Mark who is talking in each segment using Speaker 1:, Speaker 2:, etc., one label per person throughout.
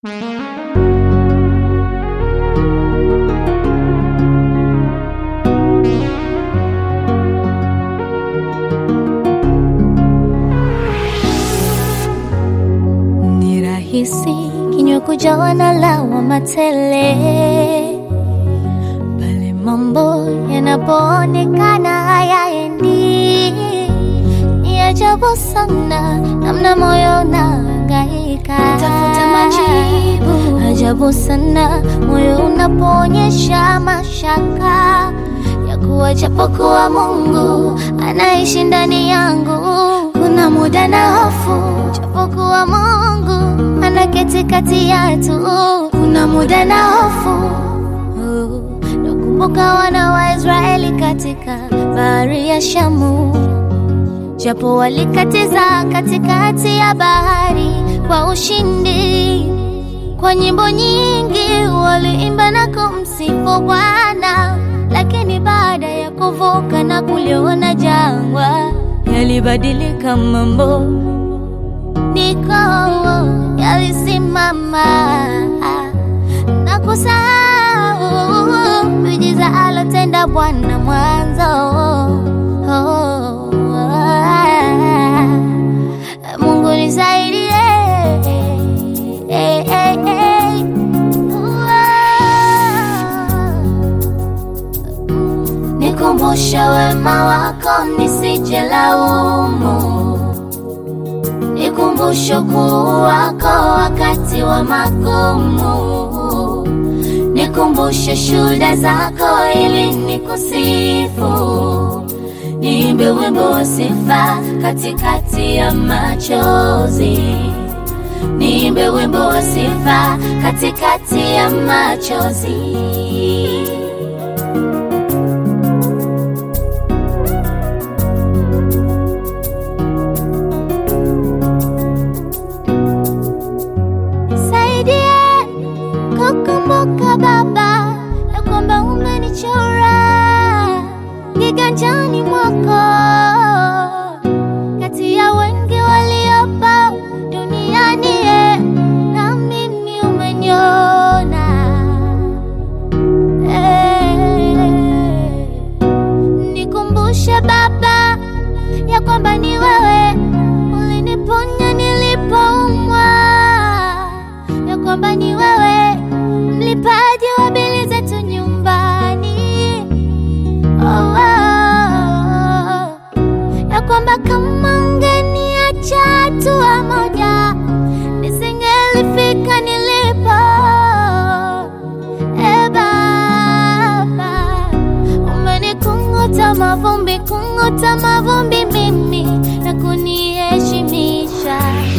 Speaker 1: Ni rahisi kinywa kujawa na lawama tele pale mambo yanapoonekana hayaendi. Ni ajabu sana namna moyo unahangaika tafuta majibu. Ajabu sana moyo unapoonyesha mashaka ya kuwa japokuwa Mungu anaishi ndani yangu. Kuna muda na hofu, japokuwa Mungu anaketi kati yetu. Kuna muda na hofu nakumbuka wana wa Israeli katika bahari ya Shamu, japo walikatiza katikati ya bahari kwa ushindi. Kwa nyimbo nyingi waliimba na kumsifu Bwana, lakini baada ya kuvuka na kuliona jangwa, yalibadilika mambo, niko yalisimama na kusahau miujiza alotenda Bwana mwanzo. Mungu nisaidie, eh, eh, eh. Nikumbushe wema wako nisije laumu, nikumbushe ukuu wako wakati wa magumu, nikumbushe shuhuda zako ili nikusifu, niimbe wimbo wa sifa katikati ya machozi, niimbe wimbo wa sifa katikati ya machozi. Nisaidie kukumbuka Baba ya kwamba umenichora kiganjani mwako, kati ya wengi waliopo duniani, eh, na mimi umeniona. Eh, Nikumbushe Baba ya kwamba ni wewe uliniponya nilipoumwa, ya kwamba ni wewe mlipaji wa bili zetu nyumbani. Oh, oh, oh. ya kwamba kama ungeniacha hatua moja nisingelifika nilipo. E Baba, umenikunguta mavumbi, kunguta mavumbi mimi na kuniheshimisha.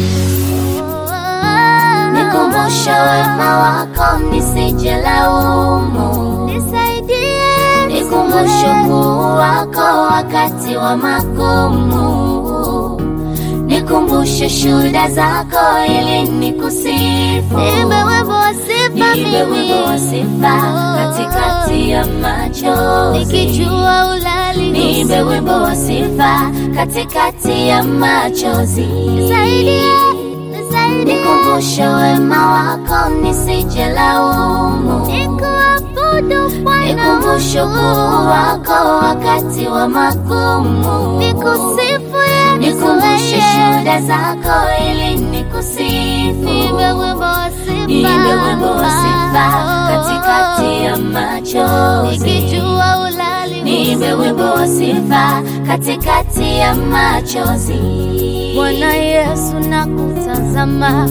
Speaker 1: Nikumbushe wema wako nisije laumu, nisaidie, nikumbushe ukuu wako wakati wa magumu, nikumbushe shuhuda zako ili nikusifu, niimbe wimbo wa sifa
Speaker 2: Niimbe wimbo wa sifa katikati ya machozi.
Speaker 1: nikijua ulali
Speaker 2: Niimbe wimbo wa sifa katikati ya machozi.
Speaker 1: nisaidie, nisaidie
Speaker 2: Nikumbushe wema wako nisije laumu.
Speaker 1: nikuabudu Bwana
Speaker 2: Nikumbushe ukuu wako wakati wa magumu.
Speaker 1: nikusifu Yesu
Speaker 2: Nikumbushe
Speaker 1: wewe.
Speaker 2: shuhuda zako ili nikusifu.
Speaker 1: Niimbe wimbo wa sifa
Speaker 2: Niimbe wimbo wa sifa katikati ya machozi.
Speaker 1: nikijua ulali
Speaker 2: Niimbe wimbo wa sifa katikati ya machozi.
Speaker 1: Bwana Yesu nakutazama,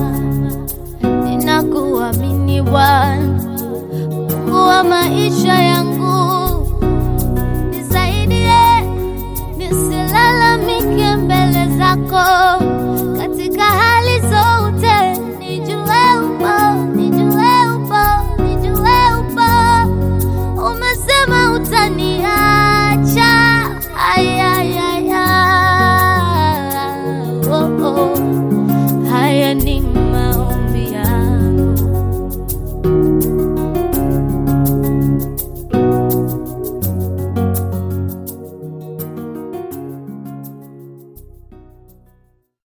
Speaker 1: ninakuamini Bwana, Mungu wa maisha yangu, nisaidie nisilalamike mbele zako,